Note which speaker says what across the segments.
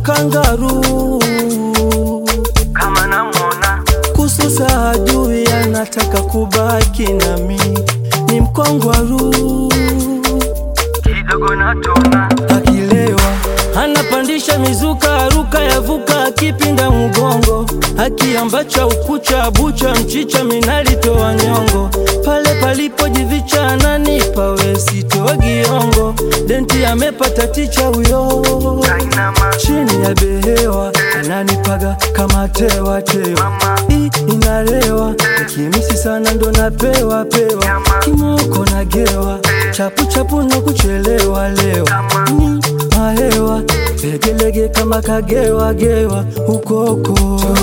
Speaker 1: kangaru
Speaker 2: kama namwona
Speaker 1: kususa hajui anataka kubaki nami ni mkongwaru
Speaker 2: kidogo natona
Speaker 1: akilewa anapandisha mizuka aruka yavuka akipinda mgongo akiambacha ukucha bucha mchicha minalitoa nyongo pale palipojivicha ananipa wesitoa giongo denti amepata ticha huyo
Speaker 2: kainama
Speaker 1: chini ya behewa ananipaga kama tewa tewa Hii inalewa nikimisi sana ndo napewa pewa kimoko nagewa chapu chapu na kuchelewa lewa ni mahewa legelege kama kagewa gewa ukoko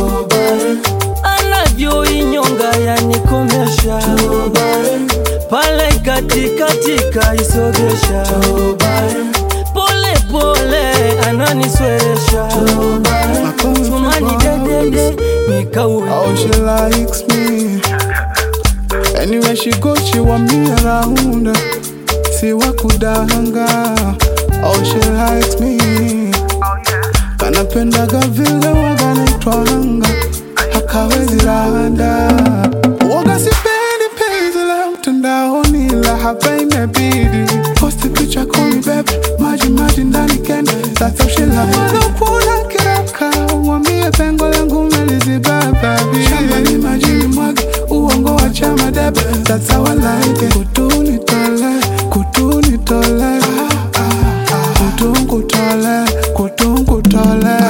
Speaker 1: anavyoinyonga yanikomesha pale katikatika isogesha pole pole ananisweresha tumani dedede nikauwe
Speaker 3: Oh, she likes me. Anywhere she goes, she want me around. Si wakudanga. Oh, she likes me. Kanapendaga vile waga naitwanga. Hakawezi rada. Waga sipendi penzi la mtandaoni la hapa imebidi. Posti picha call me babe. Maji maji ndani kende. That's how she like. Wanakuona kiraka. Mwambie pengo langu meliziba baby. Shamba ni maji ni mwage. Uongo wa chama debe. That's how I like it. Kutuni tole. Kutuni tole. Kutungu tole. Kutungu tole.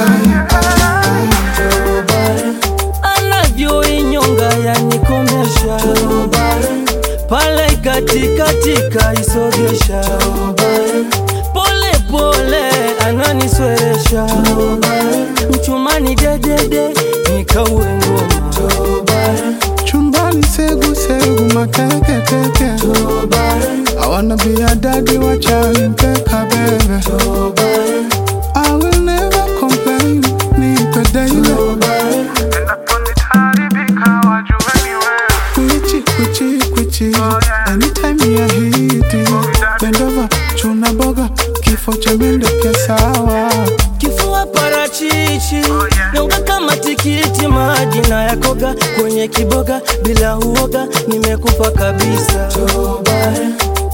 Speaker 1: anavyoinyonga yanikomesha pale katikatika isogesha pole pole ananisweresha mchumani dedede nikauwe ngoma
Speaker 3: Chumbani segu segu makeke keke. I wanna be a daddy, watch out and take a baby. I will never complain, nipe daily.
Speaker 2: endaponitaharibika wajue ni wewe
Speaker 3: Kwichi, kwichi, kwichi. Anytime you hit it. Bend over, chuna boga. Kifo cha mende pia sawa.
Speaker 1: kifua parachichi nyonga kama tikiti maji na yakoga kwenye kiboga bila uoga nimekufa kabisa